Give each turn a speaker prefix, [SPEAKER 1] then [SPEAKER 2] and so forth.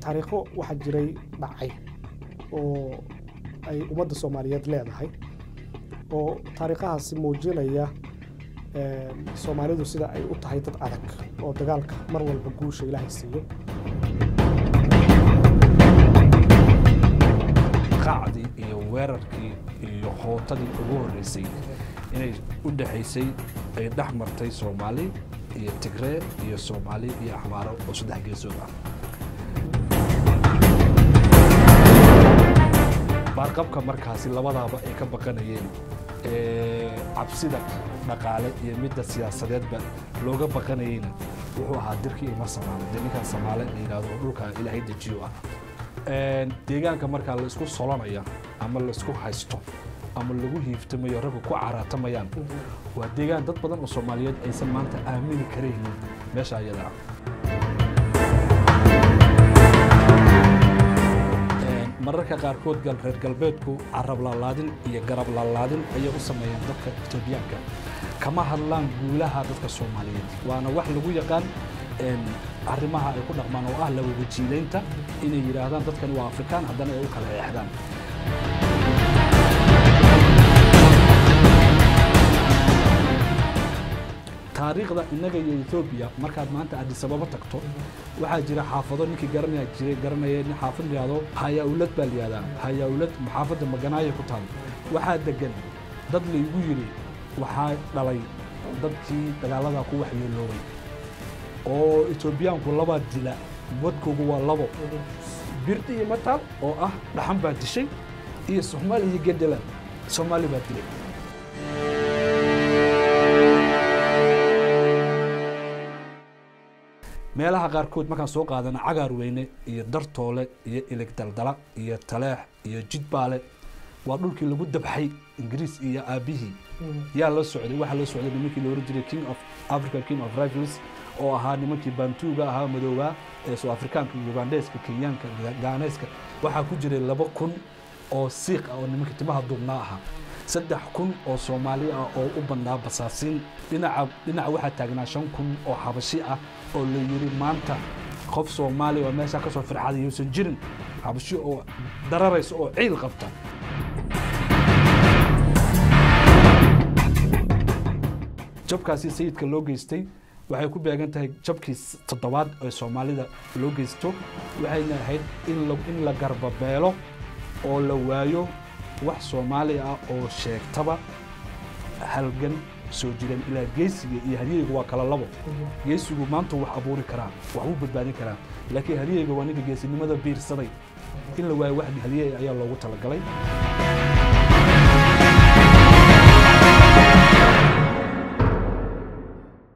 [SPEAKER 1] taariikho waxaa jiray dhacay oo ay ummadda soomaaliyeed leedahay oo taariikhahaasi muujinaya soomaalidu sida ay u tahay dad adag oo dagaalka mar walba guusha ilaahay siiyo
[SPEAKER 2] qacdii iyo weerarkii iyo hootadii ugu horreysay inay u dhexaysay ay dhex martay soomaali iyo tigree iyo soomaali iyo axmaaro oo saddex geesood ah baarqabka markaasi labadaaba ay ka baqanayeen cabsida dhaqaale iyo midda siyaasadeedba looga baqanayeyna wuxuu ahaa dirkii ima samaale dee ninkan samaale la yidhahdo oo dhulka ilaahay dejiyo ah deegaanka markaa la isku solonaya ama la isku haysto ama lagu hiiftamayo raggu ku caraatamayaan waa deegaan dad badan oo soomaaliyeed aysan maanta aamini karaynin meesha ayada ah mararka qaarkood reer galbeedku carab laalaadin iyo garab laalaadin ayay u sameeyeen dadka etoobiyaanka kama hadlaan guulaha dadka soomaaliyeed waana wax lagu yaqaan arrimaha ay ku dhaqmaan oo ah lawawajiilaynta inay yidhaahdaan dadkani waa afrikaan haddana ay u kala eexdaan taariikhda innaga iyo etoobiya markaad maanta adisababa tagto waxaa jira xaafado ninkii garanaya jiray garanaya nin xaafad yidhahdo hayaa-ulad baa la yihahdaa hayaa-ulad xaafadda maganaaya ku taal waxaa degan dad laygu yidhi waxaa dhalay dadkii dagaaladaa ku waxyeeloobay oo etoobiyaanku labaa dila wadkoogu waa labo birdi iyo mataal oo ah dhaxan baa dishay iyo soomaali iyo gendeland soomaali baa dilay meelaha qaarkood markaan soo qaadana cagaar weyne iyo dartoole iyo ilig daldala iyo taleex iyo jidbaale waa dhulkii lagu dabxay ingiriis iyo aabihii yaa la socday waxaa la socday nimankii la oran jiray king of africa king of rifles oo ahaa nimankii bantuuga ahaa madoobaa ee soo afrikaanka ugandeeska kenyaanka gaaneeska waxaa ku jiray laba kun oo siiq ah oo nimankii timaha duubnaa ahaa saddex kun oo soomaali ah oo u badnaa basaasiin dhinaca dhinaca waxaa taagnaa shan kun oo xabashi ah oo la yidhi maanta qof soomaali oo meeshaa ka soo firxaday yuusan jirin xabashi oo dararaysa oo ciil qabta jabkaasi sayidka loo geystay waxay ku beegan tahay jabkii toddobaad ee soomaalida loo geysto waxayna ahayd in la garbabeelo oo la waayo wax soomaali ah oo sheegtaba halgan soo jireen ilaa geesiga iyo haryeyga waa kala labo geesigu maanta wax abuuri karaa wax u badbaadin karaa laakiin haryeyga waa ninka geesinimada biirsaday in la waayo wax haryey ayaa loogu talagalay